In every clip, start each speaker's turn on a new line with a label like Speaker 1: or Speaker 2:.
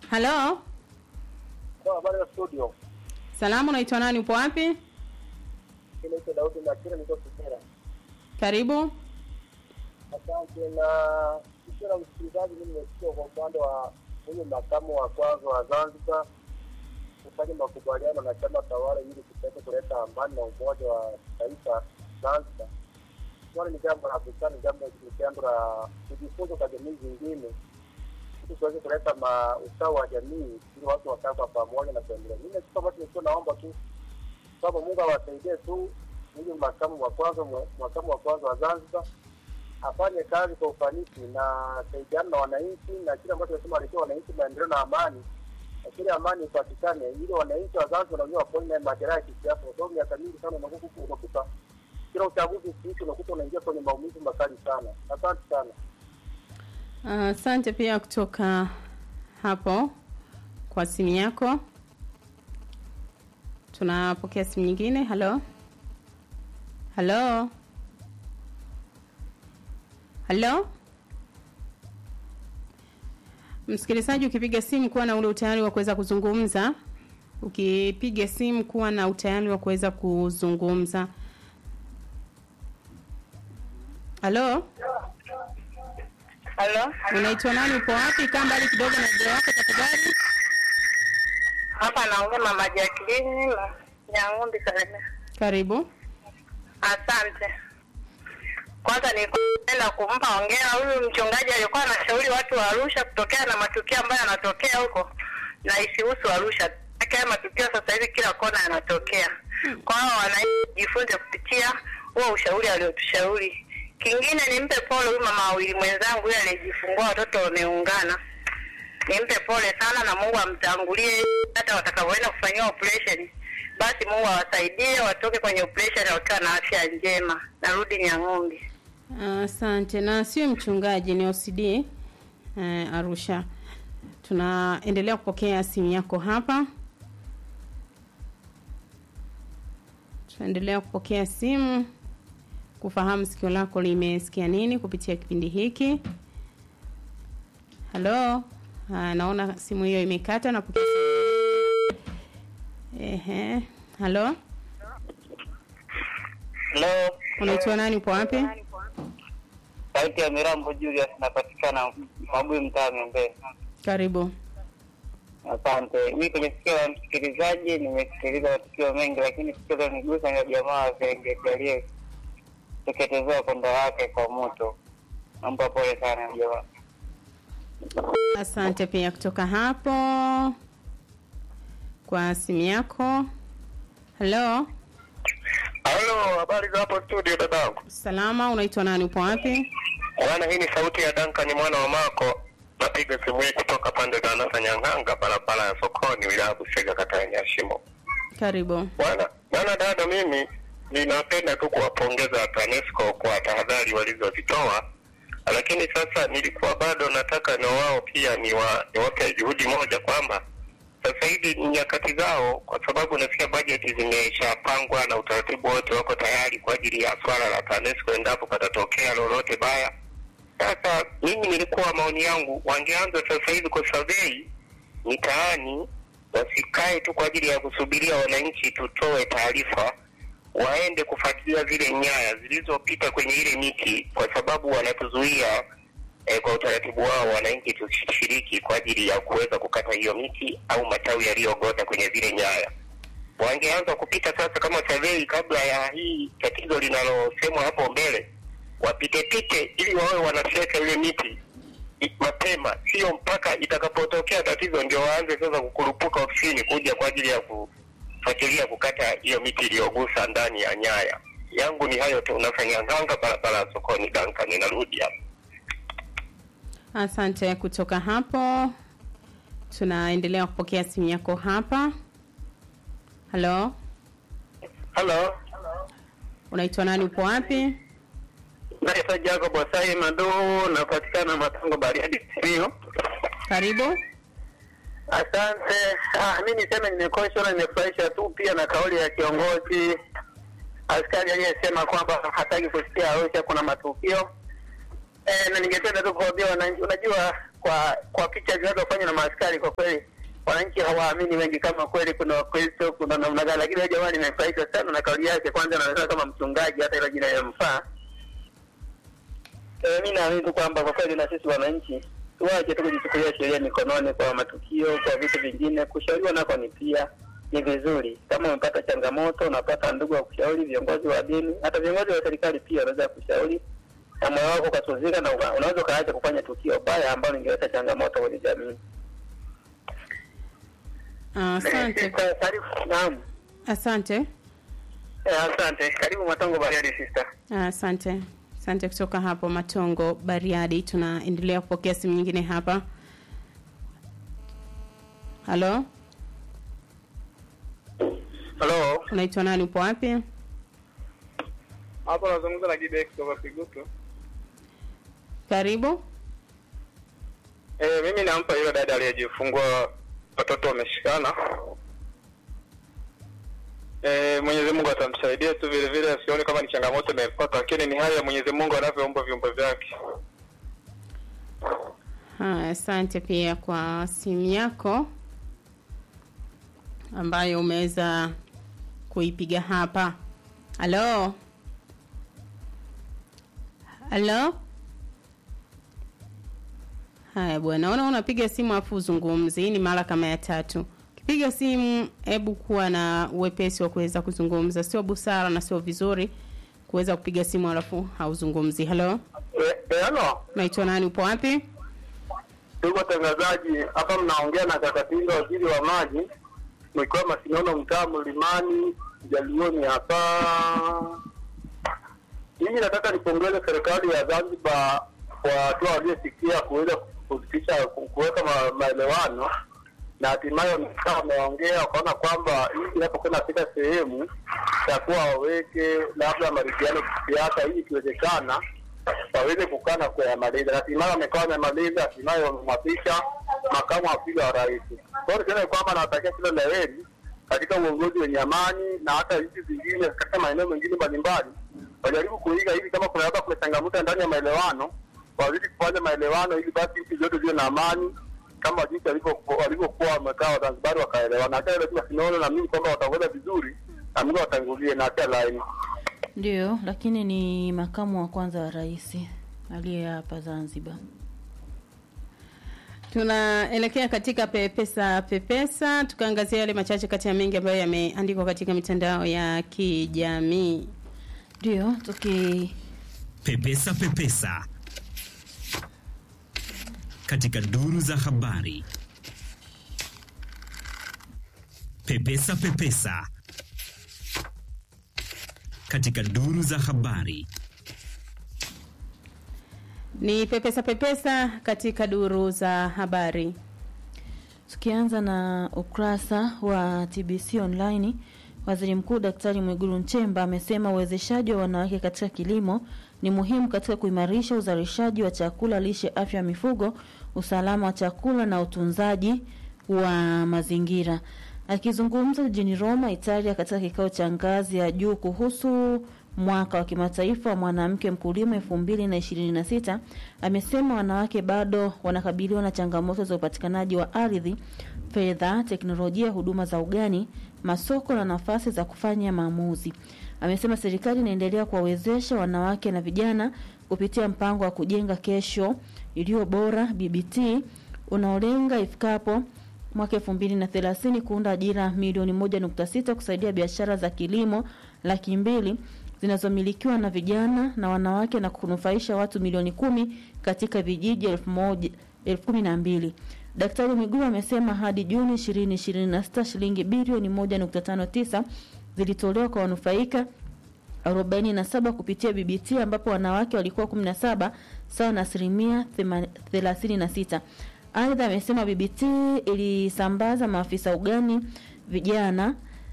Speaker 1: halo
Speaker 2: Habari ya studio.
Speaker 1: salamu unaitwa nani upo wapi
Speaker 2: Inaitwa Daudi Makira, niko Kigera.
Speaker 1: karibu
Speaker 2: Asante na kisha na msikilizaji, mimi nimesikia kwa upande wa huyu makamu wa kwanza wa Zanzibar kufanya makubaliano na chama tawala ili kupata kuleta amani na umoja wa taifa Zanzibar. Swali ni jambo la busara, ni jambo ni jambo la kujifunza kwa jamii zingine ili tuweze kuleta ma usawa wa jamii ili watu wakae kwa pamoja na kuendelea. Mimi kitu ambacho nilikuwa naomba tu kwamba Mungu awasaidie tu huyu makamu wa kwanza makamu wa kwanza wa Zanzibar afanye kazi kwa ufanisi na saidiana na wananchi na kile ambacho nasema alikuwa wananchi maendeleo na amani na kile amani ipatikane ili wananchi wa Zanzibar wanajua wapone na majeraha ya kisiasa, kwa sababu miaka mingi sana unakuta unakuta kila uchaguzi ukiisha unakuta unaingia kwenye maumivu makali sana. Asante sana.
Speaker 1: asante pia kutoka hapo kwa simu yako tunapokea simu nyingine halo halo halo msikilizaji ukipiga simu kuwa na ule utayari wa kuweza kuzungumza ukipiga simu kuwa na utayari wa kuweza kuzungumza halo
Speaker 3: Halo,
Speaker 1: unaitwa nani upo wapi kaa mbali kidogo na redio yako tafadhali
Speaker 3: hapa naongea mama Jacqueline Nyang'umbi Kalemera.
Speaker 1: karibu
Speaker 3: Asante. Kwanza nilipenda kumpa hongera huyu mchungaji alikuwa anashauri watu wa Arusha kutokea na matukio ambayo yanatokea huko na isihusu Arusha. Haya matukio sasa hivi kila kona yanatokea. Kwa hiyo wanajifunza kupitia huo ushauri aliotushauri. Kingine nimpe pole huyu mama wawili mwenzangu yule aliyejifungua watoto wameungana. Nimpe pole sana na Mungu amtangulie hata watakapoenda kufanyiwa operation. Basi Mungu awasaidie watoke kwenye operation wakiwa na afya njema. Narudi Nyang'ombe.
Speaker 1: asante na sio mchungaji ni OCD eh, Arusha tunaendelea kupokea simu yako hapa tunaendelea kupokea simu kufahamu sikio lako limesikia nini kupitia kipindi hiki halo Ah, naona simu hiyo imekata na kupokea simu. ehe halo
Speaker 4: Hello,
Speaker 1: unaitwa nani upo wapi
Speaker 4: sauti ya Mirambo Julius, napatikana Mabui, mtaa Miembee.
Speaker 1: karibu
Speaker 4: Asante. Mi kwenye sikio la msikilizaji nimesikiliza matukio mengi, lakini sikio linigusa ni la jamaa wa Serengeti aliyeteketezewa kondo wake kwa moto. Nampa pole sana jamaa.
Speaker 1: Asante pia kutoka hapo kwa simu yako. Halo,
Speaker 2: Halo, habari za hapo studio dadangu.
Speaker 1: salama, unaitwa nani? Upo wapi?
Speaker 2: Bwana, hii ni sauti ya Duncan mwana wa Mako. Napiga simu hii kutoka pande za Nasa Nyang'anga, barabara ya sokoni, wilaya ya Busega, kata ya Nyashimo.
Speaker 1: Karibu.
Speaker 2: Bwana bwana dada, mimi ninapenda tu kuwapongeza TANESCO kwa tahadhari walizozitoa, lakini sasa nilikuwa bado nataka na wao pia niwa, niwape juhudi moja kwamba sasa hivi ni nyakati zao, kwa sababu nasikia bajeti zimeshapangwa na utaratibu wote wako tayari kwa ajili ya swala la TANESCO endapo patatokea lolote baya. Sasa mimi nilikuwa maoni yangu wangeanza sasa hivi kwa survey mitaani, wasikae tu kwa ajili ya kusubiria wananchi tutoe taarifa, waende kufuatilia zile nyaya zilizopita kwenye ile miti, kwa sababu wanatuzuia eh, kwa utaratibu wao wananchi tusishiriki kwa ajili ya kuweza kukata hiyo miti au matawi yaliyogota kwenye zile nyaya. Wangeanza kupita sasa kama survey kabla ya hii tatizo linalosemwa hapo mbele, wapite pite ili wawe wanafyeka ile miti i- mapema, sio mpaka itakapotokea tatizo ndio waanze sasa kukurupuka ofisini kuja kwa ajili ya kufuatilia kukata hiyo miti iliyogusa ndani ya nyaya. Yangu ni hayo tu, unafanya nganga barabara ya sokoni. Duncan, ninarudi hapa.
Speaker 1: Asante kutoka hapo. Tunaendelea kupokea simu yako hapa. Halo,
Speaker 4: Halo,
Speaker 1: unaitwa nani? Upo wapi?
Speaker 4: naitwa Jacob Wasai Maduhu, napatikana Matango, Bariadi, Simiyu.
Speaker 1: Karibu.
Speaker 4: Asante. Ah, mi niseme nimekoshwa na nimefurahisha tu pia na kauli ya kiongozi askari aliyesema kwamba hataki kusikia Arusha kuna matukio e, na ningependa tu kuambia wananchi, unajua
Speaker 5: kwa kwa picha zinazofanywa na maaskari, kwa kweli wananchi hawaamini wengi kama kweli kuna Wakristo, kuna namna gani. Lakini huyo jamaa nimefurahishwa sana na kauli yake. Kwanza anaonekana kama mchungaji, hata ile jina linamfaa. Eh, mi naamini tu kwamba kwa kweli na sisi wananchi tuache tu kujichukulia sheria mikononi kwa matukio, kwa vitu vingine. Kushauriwa nako ni pia ni vizuri. Kama umepata changamoto, unapata ndugu wa kushauri, viongozi wa dini, hata viongozi wa serikali pia wanaweza kushauri, na moyo wako ukatuzika, na uka- unaweza ukaacha kufanya tukio baya ambalo lingeleta changamoto kwenye jamii.
Speaker 1: Asante,
Speaker 5: Sister, karibu. Naam,
Speaker 1: asante,
Speaker 5: Eh, asante. Karibu Matongo Bariadi sister.
Speaker 1: asante, asante kutoka hapo Matongo Bariadi. Tunaendelea kupokea simu nyingine hapa. Halo,
Speaker 2: Halo,
Speaker 1: unaitwa nani? Upo wapi?
Speaker 2: hapo nazungumza na Gibe kutoka Kigutu.
Speaker 1: Karibu.
Speaker 2: Eh, mimi nampa yule dada aliyejifungua watoto wameshikana. Eh, Mwenyezi Mungu atamsaidia tu vile vile, asione kama ni changamoto imepata, lakini ni hali ya Mwenyezi Mungu anavyoumba viumbe vyake.
Speaker 1: Haya, asante pia kwa simu yako ambayo umeweza kuipiga hapa. Halo, halo. Haya bwana, naona unapiga simu afu uzungumzi. Hii ni mara kama ya tatu. Ukipiga simu, hebu kuwa na uwepesi wa kuweza kuzungumza. Sio busara na sio vizuri kuweza kupiga simu alafu hauzungumzi. Halo,
Speaker 2: Eh, eh, halo.
Speaker 1: unaitwa nani? Upo wapi?
Speaker 2: Ndugu watangazaji, hapa mnaongea na Kakatinga, waziri wa maji, mkiwa Masinono, mtaa Mlimani, Jalioni hapa. Mimi nataka nipongeze serikali ya Zanzibar kwa hatua waliofikia kuweza kufikisha kuweka ma, maelewano na hatimaye wamekaa wameongea wakaona kwamba hii inapokuwa inafika sehemu takuwa waweke labda maridhiano kisiasa, ili ikiwezekana waweze kukaa na kuyamaliza. Na hatimaye wamekaa wamemaliza, hatimaye wamemwapisha makamu wa pili wa rais. Kwa hiyo niseme kwamba nawatakia kila la heri katika uongozi wenye amani, na hata nchi zingine katika maeneo mengine mbalimbali wajaribu kuiga hivi, kama kuna labda kuna changamoto ndani ya maelewano, wazidi kufanya maelewano ili basi nchi zote ziwe na amani kama jinsi walivyokuwa walivyokuwa wamekaa Wazanzibari wakaelewana. Hata ile tunaona na mimi kwamba wataongoza vizuri, na Mungu awatangulie na atia laini.
Speaker 6: Ndio, lakini ni makamu wa kwanza wa rais aliye hapa Zanzibar.
Speaker 1: Tunaelekea katika pepesa pepesa, tukaangazia yale machache kati ya mengi ambayo yameandikwa katika mitandao ya kijamii.
Speaker 6: Ndio, tuki
Speaker 7: Pepesa Pepesa katika duru za habari. Pepesa Pepesa katika duru za habari.
Speaker 1: Ni pepesa pepesa katika duru za habari.
Speaker 6: tukianza na ukurasa wa TBC online, waziri mkuu Daktari Mwigulu Nchemba amesema uwezeshaji wa wanawake katika kilimo ni muhimu katika kuimarisha uzalishaji wa chakula, lishe, afya ya mifugo, usalama wa chakula na utunzaji wa mazingira. Akizungumza jijini Roma, Italia, katika kikao cha ngazi ya juu kuhusu mwaka wa kimataifa wa mwanamke mkulima elfu mbili na ishirini na sita amesema wanawake bado wanakabiliwa na changamoto za upatikanaji wa ardhi, fedha, teknolojia, huduma za ugani, masoko na nafasi za kufanya maamuzi. Amesema serikali inaendelea kuwawezesha wanawake na vijana kupitia mpango wa kujenga kesho iliyo bora BBT unaolenga ifikapo mwaka elfu mbili na thelathini kuunda ajira milioni moja nukta sita kusaidia biashara za kilimo laki mbili zinazomilikiwa na vijana na wanawake na kunufaisha watu milioni kumi katika vijiji elfu moja elfu kumi na mbili. Daktari Mwigulu amesema hadi Juni 2026 shilingi bilioni 1.59 zilitolewa kwa wanufaika 47 kupitia BBT ambapo wanawake walikuwa 17 sawa na asilimia 36. Aidha amesema BBT ilisambaza maafisa ugani vijana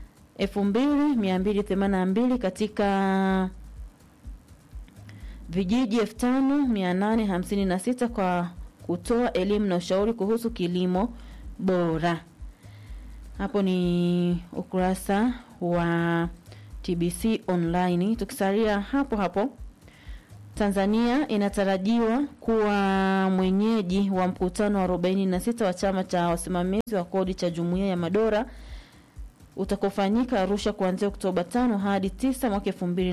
Speaker 6: 2282 katika vijiji 5856 kwa kutoa elimu na ushauri kuhusu kilimo bora. Hapo ni ukurasa wa TBC online. Tukisalia hapo hapo Tanzania inatarajiwa kuwa mwenyeji wa mkutano wa 46 wa chama cha wasimamizi wa kodi cha Jumuiya ya Madola utakaofanyika Arusha kuanzia Oktoba 5 hadi 9 mwaka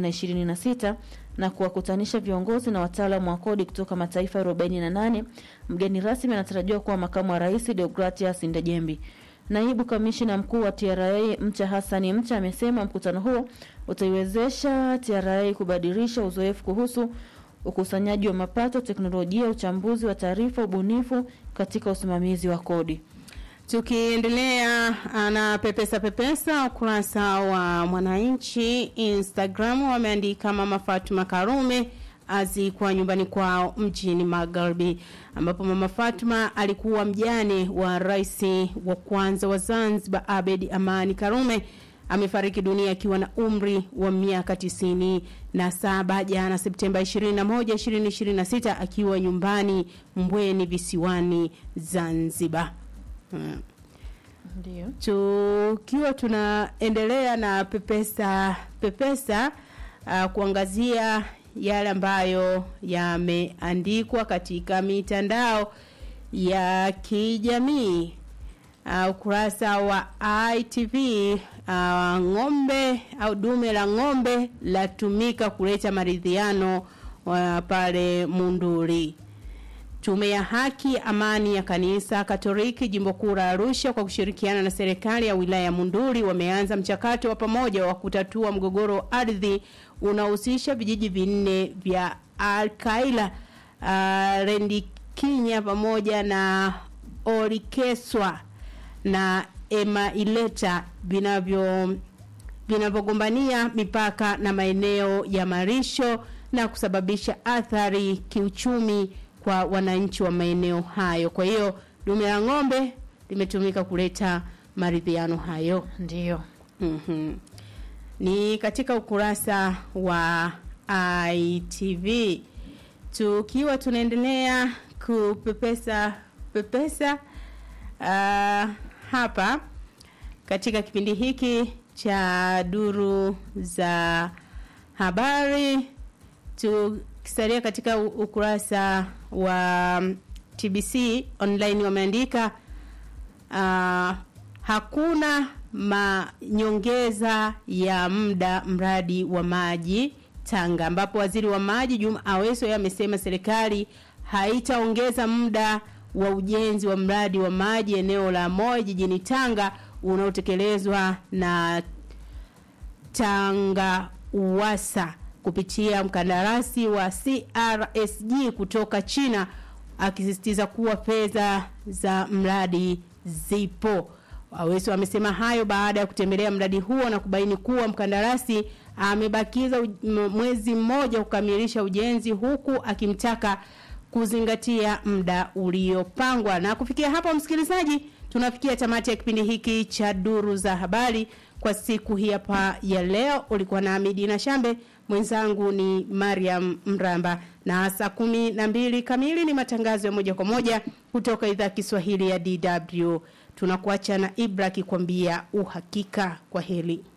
Speaker 6: 2026 na kuwakutanisha viongozi na wataalamu wa kodi kutoka mataifa 48. Mgeni rasmi anatarajiwa kuwa makamu wa rais Deogratias Ndejembi. Naibu kamishina mkuu wa TRA Mcha Hassani Mcha amesema mkutano huo utaiwezesha TRA kubadilisha uzoefu kuhusu ukusanyaji wa mapato, teknolojia, uchambuzi wa taarifa, ubunifu katika usimamizi wa kodi.
Speaker 1: Tukiendelea na pepesa pepesa, ukurasa wa Mwananchi Instagram wameandika Mama Fatuma Karume azikwa nyumbani kwao mjini Magharibi, ambapo Mama Fatuma alikuwa mjane wa rais wa kwanza wa Zanzibar Abedi Amani Karume amefariki dunia akiwa na umri wa miaka tisini na saba jana Septemba 21, 2026 akiwa nyumbani Mbweni visiwani Zanzibar. Hmm.
Speaker 6: Ndio.
Speaker 1: Tukiwa tunaendelea na pepesa pepesa uh, kuangazia yale ambayo yameandikwa katika mitandao ya kijamii uh, ukurasa wa ITV uh, ng'ombe au dume la ng'ombe latumika kuleta maridhiano uh, pale Munduri. Tume ya Haki Amani ya Kanisa Katoliki Jimbo Kuu la Arusha kwa kushirikiana na serikali ya wilaya ya Munduri wameanza mchakato wa pamoja wa kutatua mgogoro wa ardhi unaohusisha vijiji vinne vya Alkaila, uh, Rendikinya pamoja na Orikeswa na Emaileta vinavyo vinavyogombania mipaka na maeneo ya marisho na kusababisha athari kiuchumi kwa wananchi wa maeneo hayo. Kwa hiyo dume la ng'ombe limetumika kuleta maridhiano hayo.
Speaker 6: Ndio.
Speaker 1: Mhm. Ni katika ukurasa wa ITV tukiwa tunaendelea kupepesa pepesa uh, hapa katika kipindi hiki cha duru za habari tukisalia katika u- ukurasa wa TBC online wameandika uh, hakuna manyongeza ya muda mradi wa maji Tanga ambapo waziri wa maji Juma Aweso yeye amesema serikali haitaongeza muda wa ujenzi wa mradi wa maji eneo la Moi jijini Tanga unaotekelezwa na Tanga Uwasa kupitia mkandarasi wa CRSG kutoka China akisisitiza kuwa fedha za mradi zipo. Aweso amesema hayo baada ya kutembelea mradi huo na kubaini kuwa mkandarasi amebakiza u- m- mwezi mmoja kukamilisha ujenzi huku akimtaka kuzingatia muda uliopangwa. Na kufikia hapo, msikilizaji, tunafikia tamati ya kipindi hiki cha duru za habari kwa siku hii hapa ya leo. Ulikuwa na Amidina Shambe, mwenzangu ni Mariam Mramba, na saa kumi na mbili kamili ni matangazo ya moja kwa moja kutoka idhaa ya Kiswahili ya DW. Tunakuacha na Ibra akikwambia uhakika. Kwa heri.